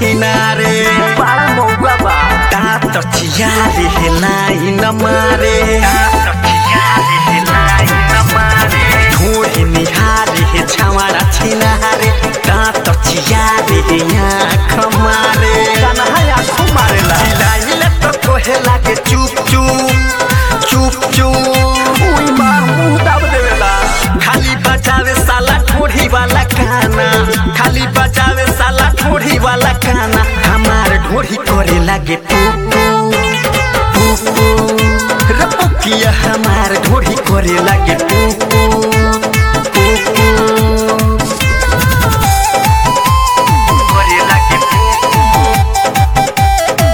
छिनारे बड़ा मौका बा दाँत चियारे हेलाई न मारे ढोहे निहारे हे छावारा छिनारे दाँत चियारे हे आँख मारे कन्हा आँखों मारेला चिलाइले त कोहे लागे चुप चुप चुप चुप उई मार मुंह दाब देवेला खाली बजावे साला ठोड़ी वाला गाना खाली बजावे साला ठोड़ी वाला गाना हमार ढोड़ी करे लागे पुपू पुपू रपकिया हमार ढोड़ी करे लागे पुपू पुपू करे लागे पुपू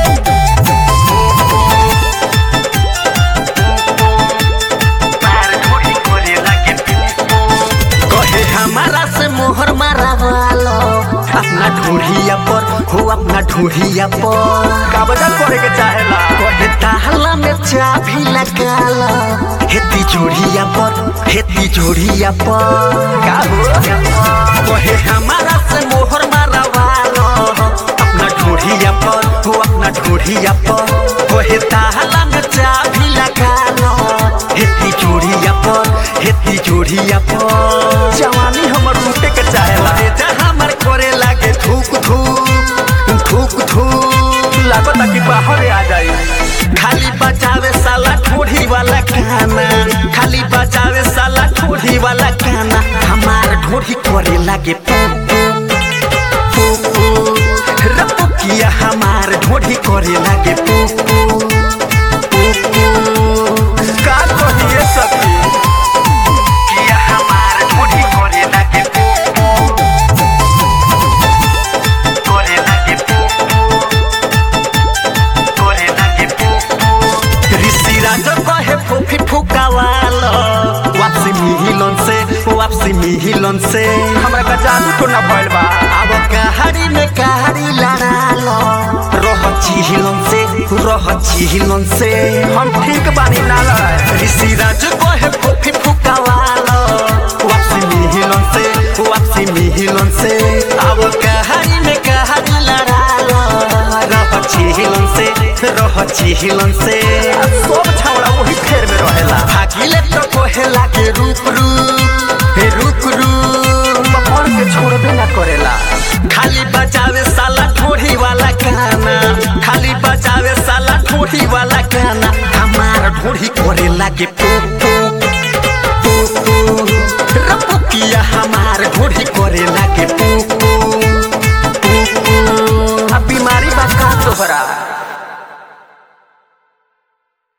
कहे हमारा से मोहर मारा वालो अपना ढूढ़िया पर हो अपना ढूढ़िया पर काबजा करे के चाहेला कहे ताहला में चाबी लगाला हेती जोड़िया पर हेती जोड़िया पर का हो कहे हमारा से मोहर मारा वालो अपना ढूढ़िया पर हो अपना ढूढ़िया पर कहे ताहला में चाबी लगाला हेती जोड़िया पर हेती जोड़िया पर जवानी हमर लूटे के चाहेला अरे जा हमर करे लागे थूक थूक थूक थूक लागता कि बाहर आ जाई खाली बजावे साला ठोड़ी वाला गाना खाली बजावे साला ठोड़ी वाला गाना हमार ढोड़ी करे लागे पुपू पुपू रपुकिया हमार ढोड़ी करे लागे पुपू पुपू का कहिए सखी किया हमार ढोड़ी करे लागे पुपू करे लागे पुपू करे लागे पुपू ऋषि राज कहे फूफी फुकावालो वापसी मिहिलन से वापसी मिहिलन से हमरा का जादू तो ना भइल बा अब कहाड़ी में कहाड़ी लड़ालो रह चिहिलन से रह चिहिलन से हम ठीक बानी ना लड़ाए ऋषि राज कहे फूफी फुकावालो वापसी मिहिलन से वापसी मिहिलन से अब कहाड़ी में कहाड़ी लड़ालो रह चिहिलन से रह चिहिलन से सब छौड़ा वही फेर में रहेला भागिले तो कोहेला के रूप रूप हे रुक रुक पकड़ के छोड़बे ना करेला खाली बजावे साला ठोड़ी वाला गाना खाली बजावे साला ठोड़ी वाला गाना हमार ढोड़ी करे लागे पुपू पुपू रपुकिया हमार ढोड़ी करे लागे पुपू